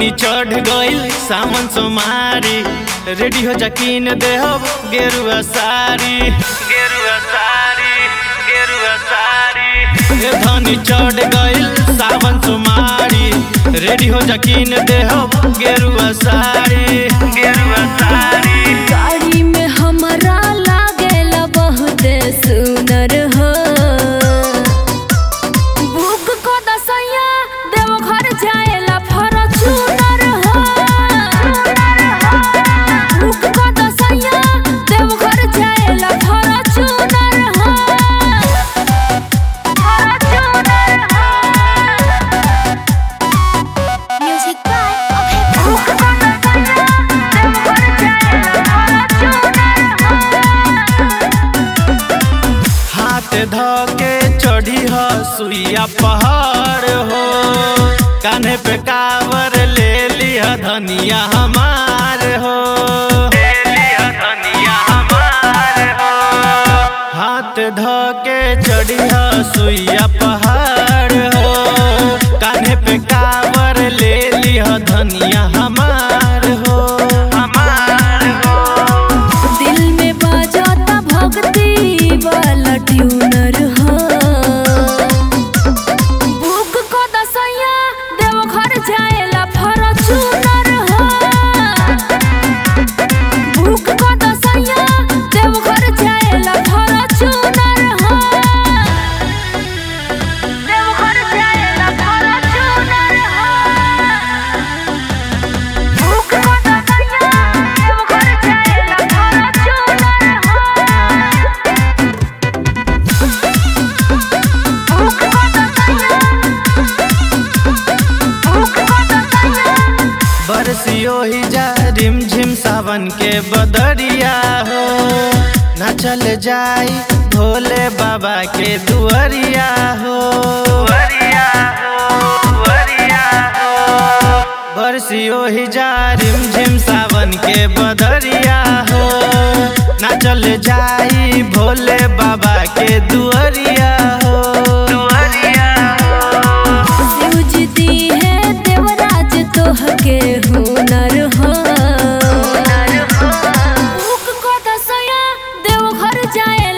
धनी चढ़ गइल सावन सोमारी रेडी हो जकीन देहब गेरुआ सारी गेरुआ सारी गेरुआ सारी ए धनी चढ़ गइल सावन सोमारी रेडी हो जकीन देहब गेरुआ सारी गेरुआ सारी गाड़ी में हमरा लागेला बहुत सुनर हो बुक को दसैया देव घर जाएला फॉर्च्यूनर हो बुक को दसैया देव घर जाएला फॉर्च्यूनर हो फॉर्च्यूनर हो म्यूजिक बाय अभय बुक को दसैया देव घर जाएला हाथ धोके चढ़ी हो सुइया पहाड़ हो कान्हे पे कावर ले लिया धनिया हमार हो ले लिया धनिया हमार हो हाथ धोके चढ़ी हो सुइया पहाड़ हो कान्हे पे कावर ले लिया धनिया हमार हो हमार हो दिल में बाजाता भक्ति वाला ट्यूनर हो बुक को दसैया देव घर जाएला फॉर्च्यूनर हो बुक को दसैया देव घर जाएला फॉर्च्यूनर हो देव घर जाएला फॉर्च्यूनर हो बुक को दसैया देव घर जाएला फॉर्च्यूनर हो बुक को दसैया बुक को दसैया बरसियो ही जा रिम झिम सावन के बदरिया हो न चल जाई भोले बाबा के दुआरिया हो दुआरिया हो दुआरिया हो बरसियो ही जा रिम झिम सावन के बदरिया हो न चल जाई भोले बाबा के दुआरिया हो दुआरिया हो शिवजी है देवराज तोह के हुनर हो बुक को दसया देव घर जाए